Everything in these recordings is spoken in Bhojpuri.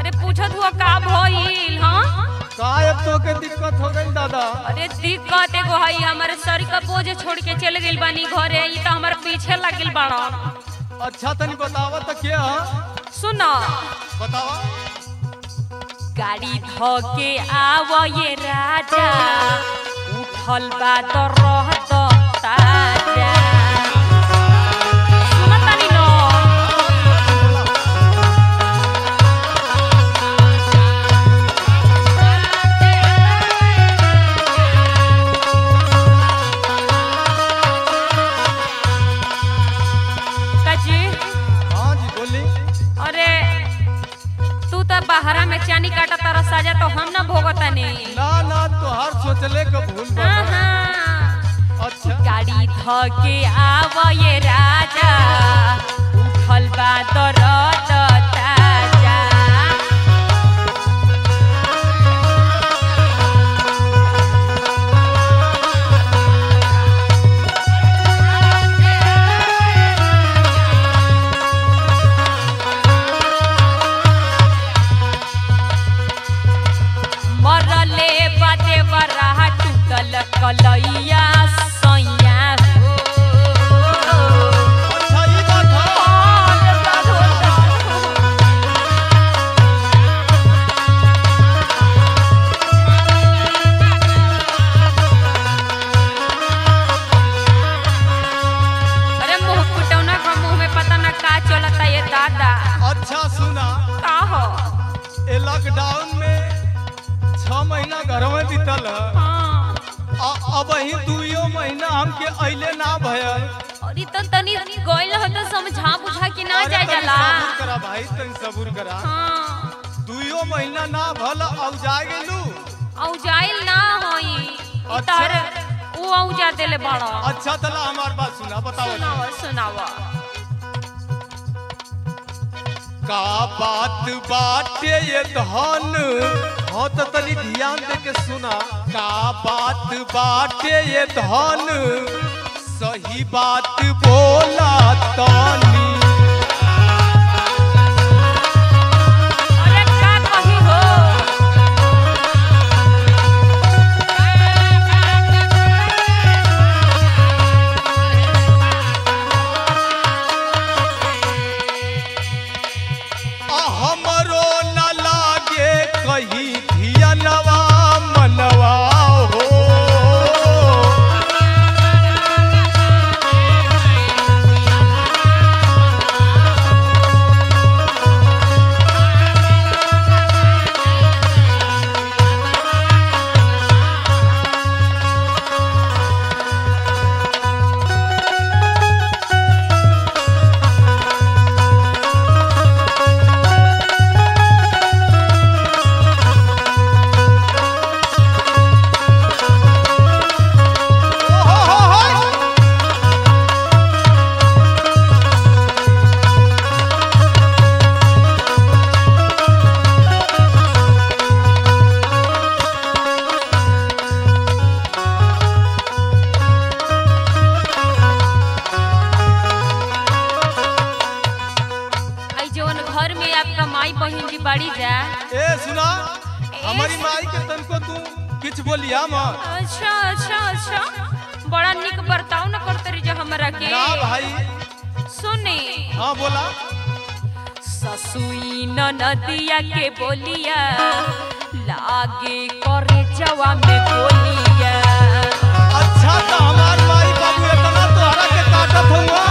अरे पूछत हुआ का भइल हाँ का अब तो के दिक्कत हो गई दादा अरे दिक्कत एगो हई हमारे सर का बोझ छोड़ के चल गइल बानी घरे ई तो हमारे पीछे लगिल बाड़ा अच्छा तनी बतावा तो क्या सुनो बतावा गाड़ी ध के आव ये राजा उठल बा तो रहत ताजा सुनत तानी न काजी हाँ जी बोली अरे तू तो बाहरा में चानी काटा तारा साजा तो हम ना भोगतानी ना ना तोहार सोचले का भूल बा हाँ, हाँ। अच्छा गाड़ी ध के आव ये राजा उठल बा दरद ताजा मरले बाते बराहा टूटल कलैया सैया हो अच्छा ये बात है अरे मुंह फुटौना का मुंह में पता ना का चलता ये दादा अच्छा सुना का हो ए लॉकडाउन में छह महीना घर में बीतल है हाँ आ- अब ही दुइयो महीना हमके अइले ना भयल और ई तो तनी गइल हो तो समझा बुझा के ना अरे जाए तनी जाला सबूर करा भाई तनी सबूर करा हाँ दुइयो महीना ना भल औ जा गेलू औ जाइल ना होई ई अच्छा। तहर ऊ औ जा देले बड़ा अच्छा तला हमार बात सुना बताओ सुनावा सुनावा का बात बाटे ये धन हाँ तो तनी ध्यान दे के सुना का बात बाटे ये धन सही बात बोला तनी अरे का कही हो आ हमरो न लागे कहीं धियनवा मनवा हो हो, हो, हो। आई जवन घर में आपका माई बहन जी बड़ी जा ए सुना हमारी माई के तनको तू किछ बोलिया मत अच्छा अच्छा अच्छा बड़ा निक बर्ताव न करते रही जो हमरा के ना भाई सुने हाँ बोला ससुई न नदिया के बोलिया लागे करे जवा में बोलिया अच्छा तो हमार माई बाबू इतना तोहरा के काटत हुआ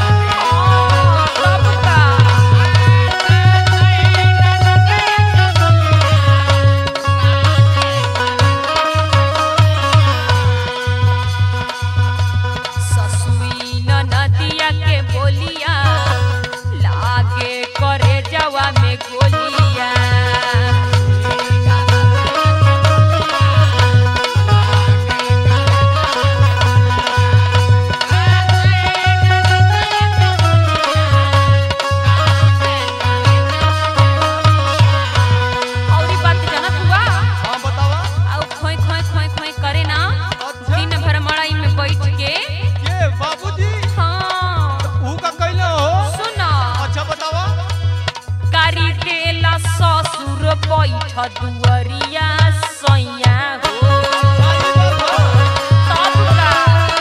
तब का ससुई न नदिया के बोलिया लागे करे जवा में गोलिया दुअरिया सैया हो तब का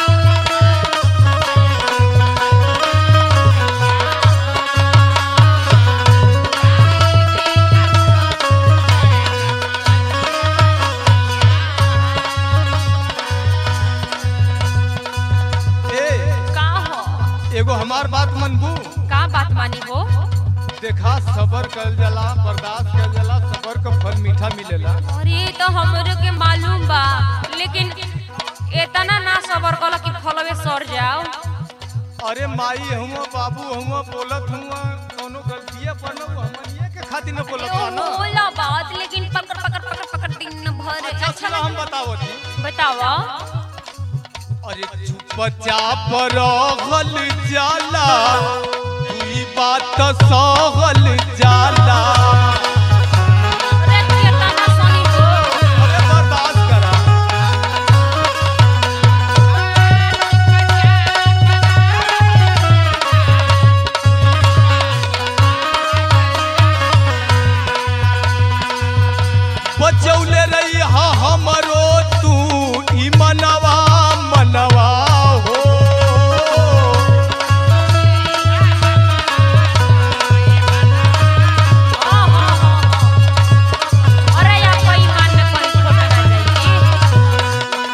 ए का हो एगो हमार बात मनबू का बात मानी हो देखा सबर कल जाला बर्दाश्त कल जाला सबर का फल मीठा मिलेला अरे तो हमरे के मालूम बा लेकिन इतना ना सबर कल कि फलवे सर जाओ अरे माई हुआ बाबू हुआ बोलत हुआ कोनो गलतिया पर न हमनिए के खातिर न बोलत ओ बा ना होला बात लेकिन पकड़ पकड़ पकड़ पकड़ दिन भर अच्छा चलो हम बताओ थी बतावा अरे चुपचाप रहल जाला ई बात सहल जाला अरे केतना सनी हो अरे बर्दाश्त करा बचौले रही हा हमरो तू ई मनवा मनवा हो हाँ, हाँ, हाँ, हाँ। अरे यार कोई मान में कोई छोटा ना जाइए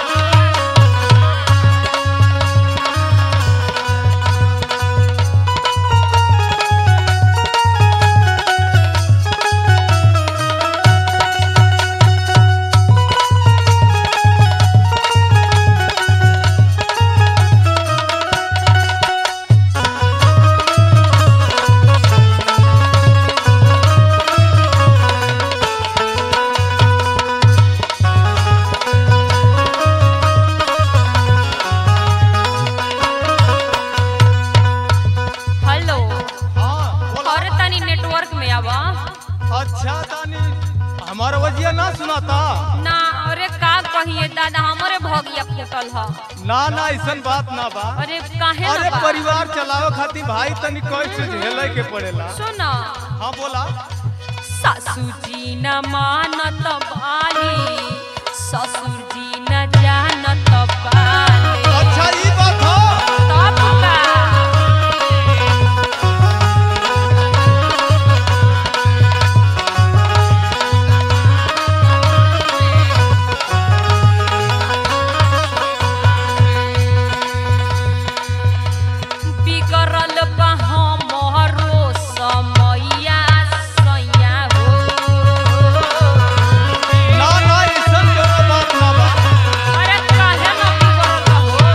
हेलो हाँ बोला अरे तनी नेटवर्क में आवा अच्छा तानी हमारा वजिया ना सुनाता ना अरे का कहिए दादा हमरे भगिया फूटल ह ना ना ऐसन बात ना बा अरे काहे अरे ना बा? परिवार चलावे खातिर भाई तनी कष्ट झेले के पड़ेला सुन हाँ बोला सासू जी न मानत बाली ससुर जी न जानत बाली अच्छा ई बात हो तब का बिगड़ल बा हमरो समैया सैया हो ना ना ऐसन कोनो बात ना बा अरे काहे न बिगड़ल हो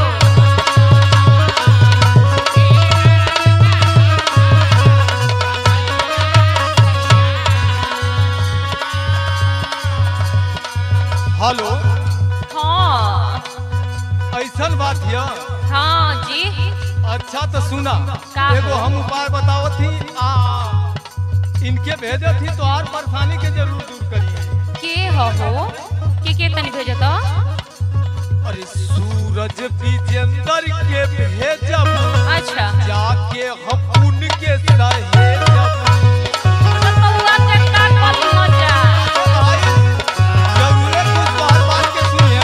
हेलो हाँ ऐसन बात हिया हाँ जी अच्छा तो सुना का एगो हो? हम उपाय बतावत थी आ इनके भेजे थी तो आर परेशानी के जरूर दूर करिए के हो के के तनी भेजत अरे सूरज विजेंदर के भेजब अच्छा जाके हम उनके सहेजब तो बउआ के का करी मजा भाई, जरूरे कुछ बार बार के सुनिए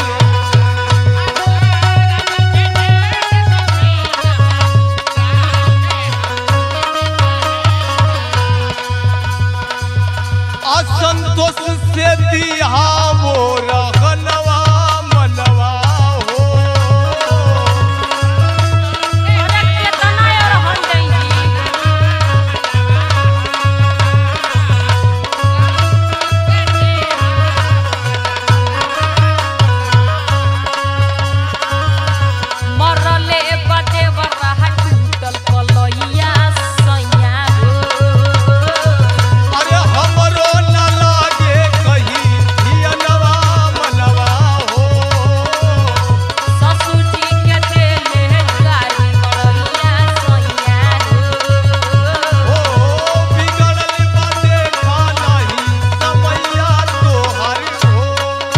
असंतोष से दिया वो रहनवा मनवा हो अरे केतना और हन जाई जी मरले बदे बरहा टूटल कलैया सैया हो अरे हमरो न लागे कहीं धियनवा मनवा हो ससुर जी के देले गाड़ी कलैया सैया हो ओ बिगड़ल बाटे खानाही समैया तोहर हो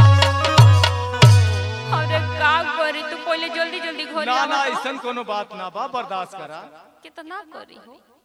अरे का करी तू पहले जल्दी जल्दी घर ना ना ऐसन कोनो बात ना बा बर्दाश्त करा कितना करी हो